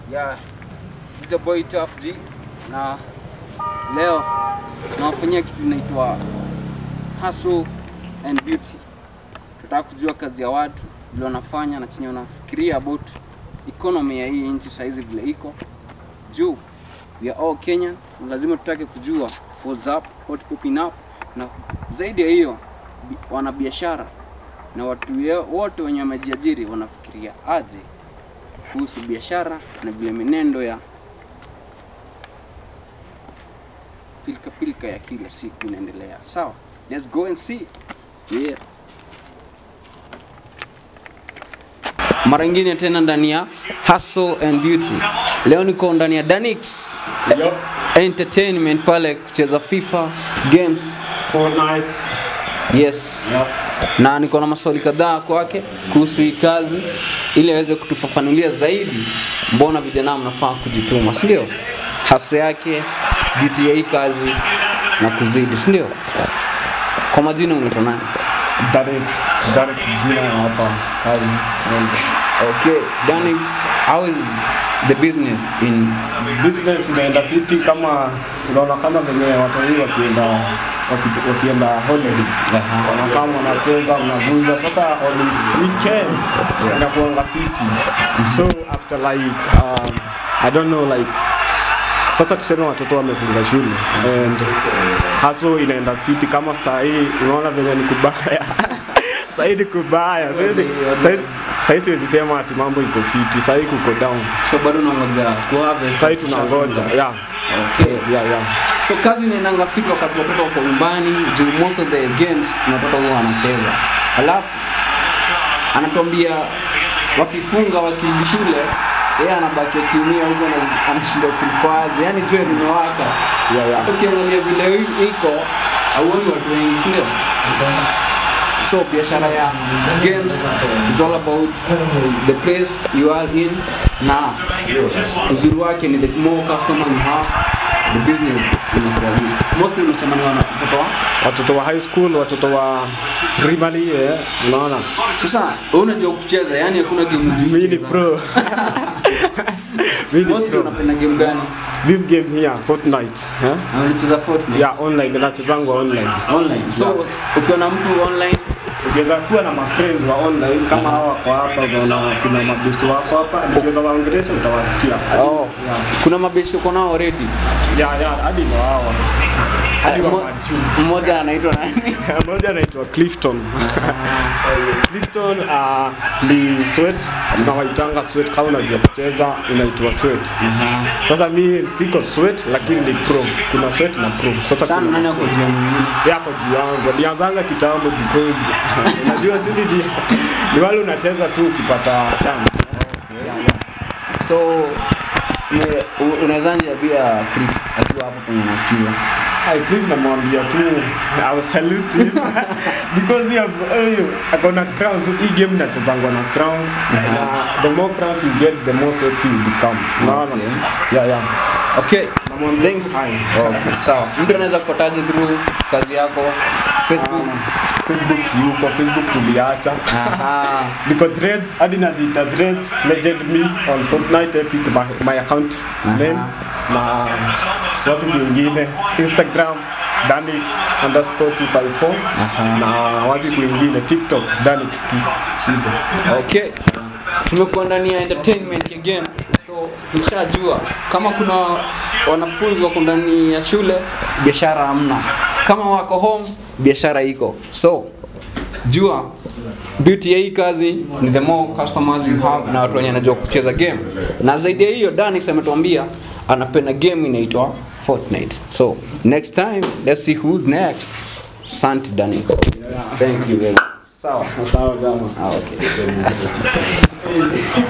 Yeah, this is a boy Tough G na leo nawafanyia kitu inaitwa hustle and beauty. Tutaka kujua kazi ya watu vile wanafanya na chenye wanafikiria about economy ya hii nchi saizi vile iko juu. We are all Kenyan na lazima tutake kujua what's up, what popping up, na zaidi ya hiyo bi- wanabiashara na watu ye- wote wenye wamejiajiri wanafikiria aje kuhusu biashara na vile menendo ya pilika pilika ya kila siku inaendelea. Sawa, let's go and see. Yeah. Mara ingine tena ndani ya Hustle and Beauty. Leo niko ndani ya Danix Yup. Entertainment pale kucheza FIFA games. Fortnite. Yes. Yup. na niko na maswali kadhaa kwake kuhusu hii kazi ili aweze kutufafanulia zaidi mbona vijana mnafaa kujituma si ndio haso yake beauty ya hii kazi na kuzidi si ndio kwa majina unaitwa nani Danix. Danix jina ya hapa kazi. okay Danix how is the business in Business inaenda fiti kama unaona kama venye watu wengi wakienda waki- wakienda holiday Aha. wanakaa wanacheza wanavuza sasa on weekends inakuanga fiti so after like um, I don't know like sasa tuseme watoto wamefunga shule and haso inaenda fiti kama saa hii unaona venye ni kubaya saa hii ni kubaya Saa hizi- saa hizi- saa hii siwezi sema ati mambo iko fiti saa hii kuko down so bado unangoja kuharvest saa hii tunangoja yeah. okay Yeah, yeah. so kazi inaendanga fiti wakati watoto wako nyumbani juu most of the games na watoto huwa wanacheza alafu anatuambia wakifunga wakirudi shule yeye anabaki akiumia huko ana- anashindwa kulikoaje yani jua limewaka Yeah, yeah. hata ukiangalia vile hii iko auoni watu wengi sindio so biashara ya games is all about the place you are in na uzuri wake ni the more customer you have the business inakuwa good mostly umesema ni wana watoto wa watoto wa high school watoto wa primary eh, unaona sasa wewe unajua kucheza yani hakuna game mimi ni unacheza. pro mimi ni mostly pro unapenda game gani this game here Fortnite eh? Na unacheza Fortnite yeah online nachezangu online online so ukiwa na mtu online ukiweza kuwa na mafriends wa online kama hawa kwa hapa unaona kuna mabesti wako hapa nikiweza waongelesha utawasikia oh, kuna mabeshi uko nao already yeah yeah hadi ndo hawa hadi wa Mo- majuu mmoja anaitwa nani mmoja anaitwa Clifton Clifton uh, ni sweat tunawaitanga sweat kama unajua kucheza unaitwa sweat sasa mi siko sweat lakini ni pro kuna sweat na pro sasa sana kuna nani ako juu ya mwingine yako juu yangu alianzanga kitambo because unajua sisi ni, ni wale unacheza tu ukipata chance yeah, yeah. so ume- u- unawezaje pia Cliff akiwa hapo kwenye anasikiza Hi, Chris namwambia tu I will salute him because he have uh, akona crowns hii game nachezangwa na crowns na the more crowns you get the more sweaty you become unaona Okay. yeah yeah okay namwambia Thank- hi okay, sawa mtu anaweza kupataje through kazi yako facebook Facebook si yuko Facebook tuliacha Aha. niko threads hadi najiita threads legend me on Fortnite epic my, my account name na watu wengine Instagram danix underscore 254 na wapi kwingine TikTok danix 2 hivyo okay tumekuwa ndani ya entertainment again so tushajua kama kuna wanafunzi wako ndani ya shule biashara hamna kama wako home biashara iko so jua beauty ya hii kazi ni the more customers you have na watu wenye anajua kucheza game na zaidi ya hiyo Danix ametuambia anapenda game inaitwa Fortnite so next time let's see who's next Santi Danix thank you very much sawa sawa jamaa ah, okay